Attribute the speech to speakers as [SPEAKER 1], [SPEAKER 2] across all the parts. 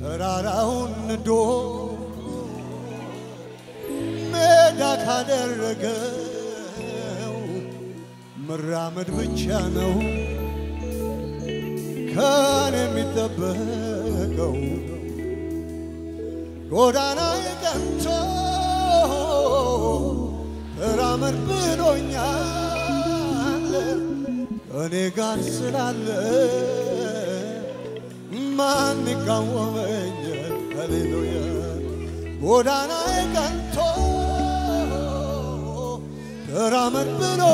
[SPEAKER 1] ተራራውን ንዶ ሜዳ ካደረገው መራመድ ብቻ ነው ከኔ የሚጠበቀው። ጎዳና ቀንቶ ተራመድ ብሎኛል ከኔ ጋር ስላለ ማን ይቃወመኛል? ሃሌሉያ ጎዳና ቀንቶ ተራመድ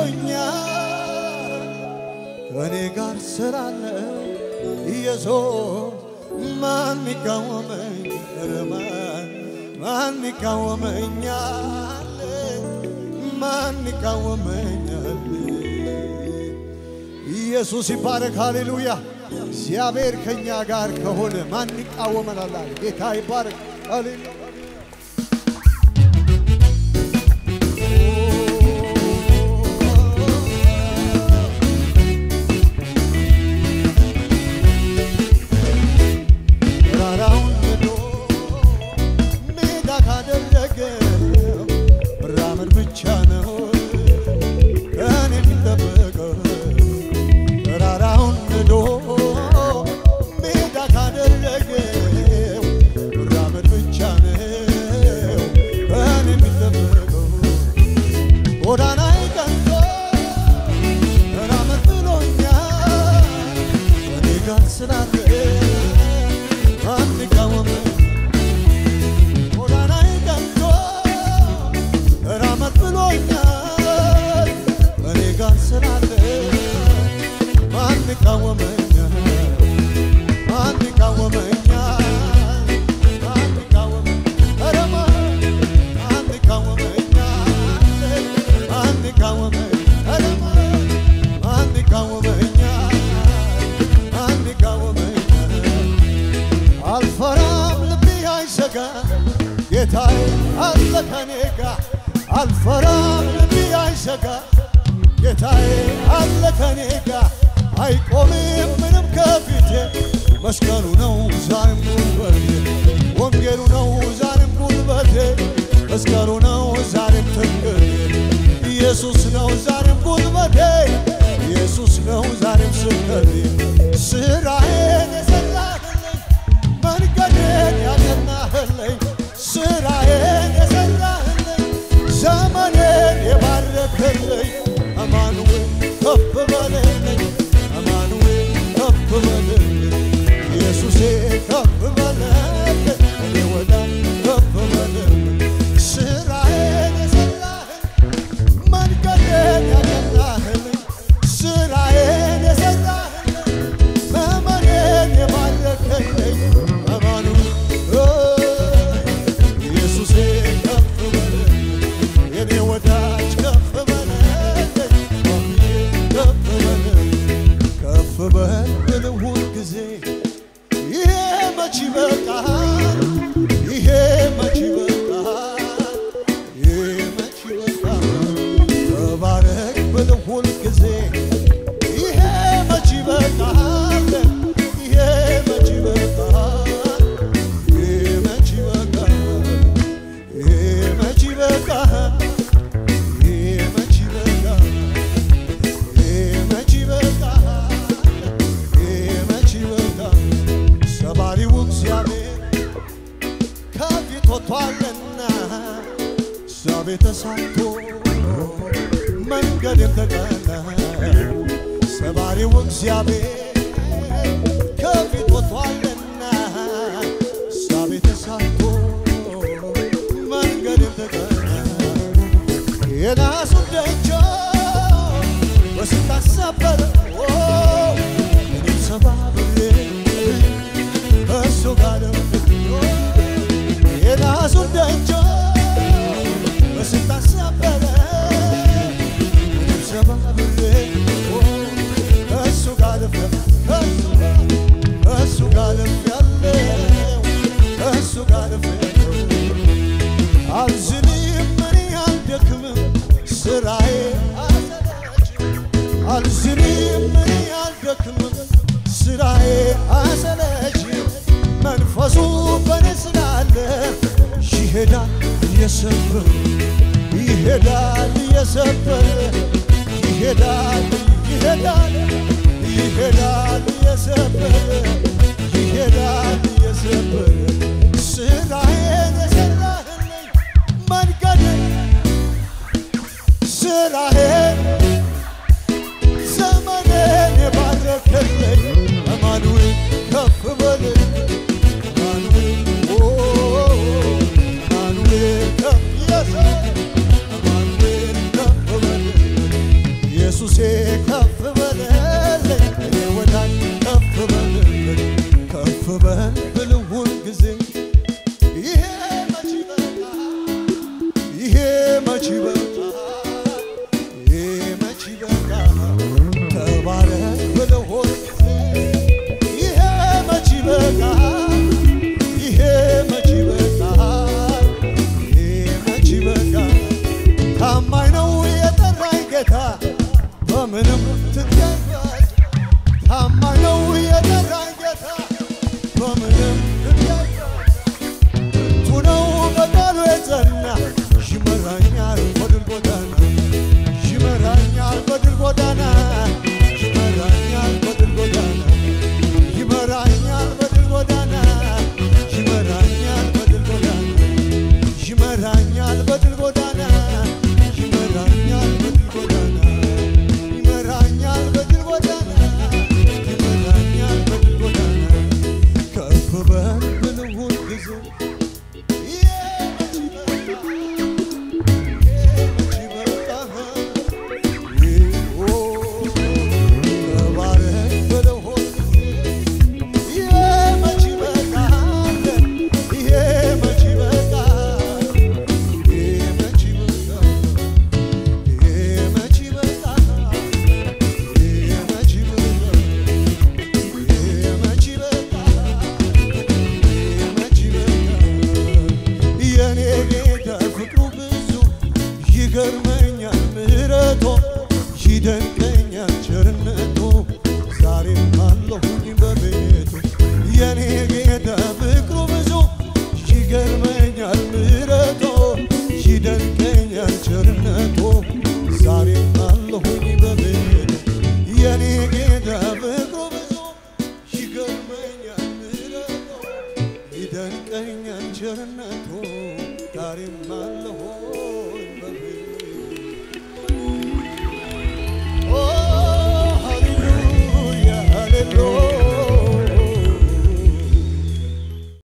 [SPEAKER 1] ብሎኛል ከኔ ጋር ስላለ ኢየሱስ ማን ይቃወመኝ? ኧረ ማን ማን ይቃወመኛል? ማን ይቃወመኛል? ኢየሱስ ይባረክ። ሃሌሉያ እግዚአብሔር ከኛ ጋር ከሆነ ማን ይቃወመናል? አለ ጌታ ይባረክ። ሃሌሉያ ተራራውን ንዶ ሜዳ ካደረገው መራመድ ብቻ ነው ከኔ የሚጠበቀው። ተራራውን ንዶ ሜዳ ካደረገው መራመድ ብቻ ነው ከኔ የሚጠበቀው። ጎዳናዬ ቀንቶ ተራመድ ብሎኛል ከኔ ጋር ስላለ ማን ይቃወመኝ? ጎዳናዬ ቀንቶ ተራመድ ብሎኛል ከኔ ጋር ስላለ ማን ይቃወመኛል? ማን ይቃወመኛል? ማን ይቃወመኝ? ኧረ ማን ማን ይቃወመኛል? ማን ይቃወመኝ? ኧረ ማን ማን ይቃወመኛል? ማን ይቃወመኛል? አልፈራም ልቤ አይሰጋ ጌታዬ አለ ከኔ ጋር አልፈራም ልቤ አይሰጋ ጌታዬ አለ ከኔ ጋር አይቆምም ምንም ከፊቴ መስቀሉ ነው ዛሬም ጉልበቴ ወንጌሉ ነው ዛሬም ጉልበቴ መስቀሉ ነው ዛሬም ትምክህቴ ኢየሱስ ነው ዛሬም ጉልበቴ ኢየሱስ ነው ዛሬም ስብከቴ ስራዬን የሰራህልኝ መንገዴን ያቀናህልኝ ስራዬን የሰራህልኝ ዘመኔን የባረክልኝ አማኑኤል ከፍ በልልኝ አማኑኤል ከፍ በልልኝ ኢየሱሴ ከፍ በልልኝ እኔ ወዳጅ ከፍ በልልኝ ስራዬን የሰራህልኝ መንገዴን ያቀናህልኝ ስራዬን የሰራህልኝ ዘመኔን የባረክልኝ አማኑኤል ኢየሱሴ ከፍ በልልኝ የኔ ወዳጅ ከፍ በልልኝ ከፍ በልልኝ ከፍ በል ብል ሁል ጊዜ ይሄ መች ይበቃል ይሄ መች ይበቃል ይሄ መች ይበቃል ተባረክ ብል ሁል ጊዜ ይሄ መች ይበቃል ይሄ መች ይበቃል ይሄ መች ይበቃል ይሄ መች ይበቃል ይሄ መች ይበቃል ይሄ መች ይበቃል ይሄ መች ይበቃል ሰባሪው እግዚአብሔር ከፊት ወጥቷልና ሳቤ ተሳክቶ መንገድም ተቀና ሰባሪው እግዚአብሔር ከፊት ወጥቷልና ሳቤ ተሳክቶ መንገድም ተቀና የናሱን ደጆች በስልጣን ሰበረ እኔም ሰባብሬ እሱ ጋር የናሱን ደጆች በስልጣን ሰበረ እኔም ሰባብሬ እሱ ጋር እሱ ጋር ያለው እሱ ጋር ያለው አልዝንም እኔ አልደክምም ስራዬ አልዝንም እኔ አልደክምም ስራዬ አሰለችም መንፈሱ ይሄዳል እየሰበረ ይሄዳል እየሰበረ ይሄዳል ይሄዳል ይሄዳል እየሰበረ ይሄዳል እየሰበረ ስራዬን የሰራህልኝ መንገዴን ስራዬን ዘመኔን የባረክልኝ አማኑኤል ከፍ በልኝ አማኑኤል ኦ አማኑኤል ከፍ ኢየሱስ አማኑኤል ከፍ በልኝ ኢየሱሴ ከፍ በልልኝ እኔ ወዳጅ ከፍ በልልኝ ከፍ በል ብል ሁልጊዜ ይሄ መች ይበቃል ይሄ መች ይበቃል ይሄ መች ይበቃል ተባረክ ብለው ሁልጊዜ ይሄ መች ይበቃል ይሄ መች ይበቃል ይሄ መች ይበቃል ታማኝ ነው የጠራኝ ጌታ በምንም ትገኛል ታማኝ ነው የጠራኝ ጌታ በምንም ትገኛል ብርቱ ነው በቃሉ የጸና ይመራኛል በድል ጎዳና ይመራኛል በድል ጎዳና ይመራኛል በድል ጎዳና ይመራኛል በድል ጎዳና ይመራኛል በድል ጎዳና ይመራኛል በድል ጎዳና ይመራኛል በድል ጎዳና ይመራኛል በድል ጎዳና ይመራኛል በድል ጎዳና ከፍ በል ብል ሁልጊዜ የኔ ጌታ ፍቅሩ ብዙ ይገርመኛል ምሕረቶ ይደንቀኛል ቸርነቱ ዛሬም አለሁኝ በቤቱ የኔ ጌታ ፍቅሩ ብዙ ይገርመኛል